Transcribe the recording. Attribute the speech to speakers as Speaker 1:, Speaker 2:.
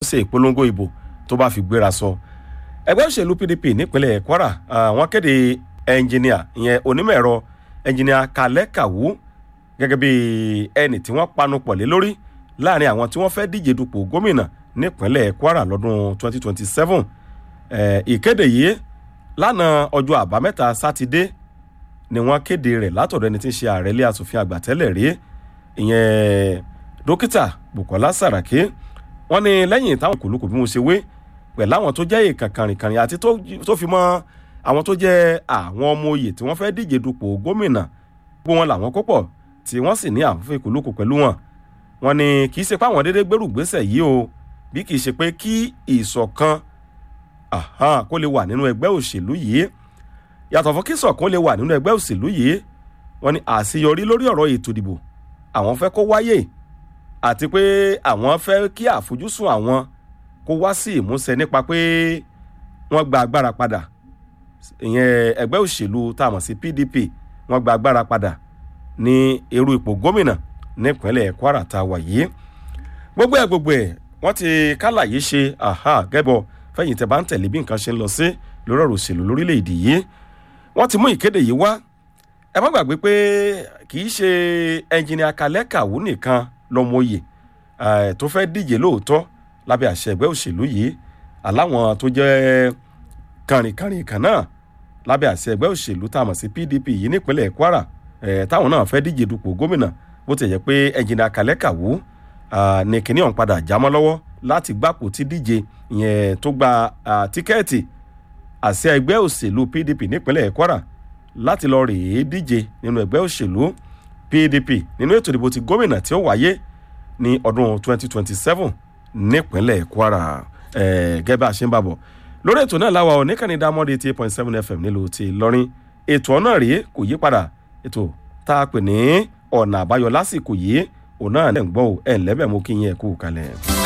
Speaker 1: ṣe ìpolongo ìbò tó bá fi gbéra sọ ẹgbẹ́ òṣèlú pdp nípínlẹ̀ kwara wọ́n kéde ẹnjìníà ìyẹn onímọ̀ ẹ̀rọ ẹnjìníà kalẹ́ kàwú gẹ́gẹ́ bí ẹni tí wọ́n panu pọ̀ lé lórí láàrin àwọn tí wọ́n fẹ́ díje dupò gómìnà nípínlẹ̀ kwara lọ́dún 2027 ìkéde yìí lánàá ọjọ́ àbámẹ́ta sátidé ni wọ́n kéde rẹ̀ látọ̀dọ̀ ẹni tí ń ṣe ààrẹ ilé asòfin àgbà tẹ́lẹ̀ rí ìyẹn dókítà bukola saraki wọ́n ní lẹ́yìn táwọn kòlókò bí mo ṣe wé pẹ̀lú àwọn tó jẹ́ èèkàn kàrìnkàrìn àti tó fi mọ́ àwọn tó jẹ́ àwọn ọmọ oyè tí wọ́n fẹ́ díje dupò gómìnà gbogbo wọn làwọn kó pọ̀ tí wọ́n sì ní àwọn fẹ́ kòlókò pẹ̀lú wọn wọ́n ní kì í ṣe pé àwọn déédéé gbèrú gbèsè yìí o bí kì í ṣe pé kí ìṣọ̀kan kó lè wà nínú ẹgbẹ́ òṣèlú yìí yàtọ̀ fún kí ìṣọ̀kan lè wà nínú ẹgbẹ́ òṣèlú yìí wọ́n ní àṣeyọrí lórí ọ̀rọ̀ ètò ìdìbò àwọn fẹ́ kó wáyé àti pé àwọn fẹ́ kí àfojúsùn àwọn kó wá sí ìmúṣẹ nípa pé wọ́n gba agbára padà ìyẹn ẹgbẹ́ òṣèlú tá a mọ̀ sí pdp wọ́n gba agbára padà ní irú ipò gómìnà nípínlẹ̀ kwara tá a wà yìí gbogbo ẹ̀ gbogbo ẹ̀ wọ́n ti kálàyé ṣe gẹ́bọ̀ fẹ́yìn tẹ́ bá ń tẹ̀lé bí nǹkan ṣe ń lọ sí lórí ọ̀rọ̀ òṣèlú lórílẹ̀‐èdè yìí wọ́n ti mú ìkéde yìí wá ẹ má gbàgbé pé kì í ṣe ẹnjìnìà kalẹ́ kàwú nìkan lọ́mọye tó fẹ́ díje lóòótọ́ lábẹ́ àṣẹ ẹgbẹ́ òṣèlú yìí aláwọn tó jẹ́ kàrìnkàrìn kan náà lábẹ́ àṣẹ ẹgbẹ́ òṣèlú tá a mọ̀ sí pdp yìí nípínlẹ̀ kwara táwọn náà fẹ́ díje dupò gómìnà bó ti yẹ pé ẹnjìnìà kalẹ́ kàwú ní kíní ọ̀hún padà jámọ́ lọ́wọ́ láti gbapò tí díje ìyẹn tó gba tíkẹ́ẹ̀tì àṣẹ ẹgbẹ́ òṣèlú pdp nípínlẹ̀ kwara láti lọ rèé díje nínú ẹgbẹ́ òṣèlú pdp nínú ètò ìdìbò ti gómìnà tí ó wáyé ní ọdún 2027 nípínlẹ̀ kwara gẹ́gẹ́ bá a ṣe ń bá bọ̀ lórí ètò náà láwa oníkànnì dámọ́dé eighty eight point seven fm nílùú ti lọ́rin ètò ọ̀nà rèé kò yí padà ètò tá a pè ní ọ̀nà àbáyọ lásìkò yìí òun náà lẹ́ ń gbọ́ ẹ̀ ń lẹ́bẹ̀ mú kí yín ẹ̀ kú kalẹ̀.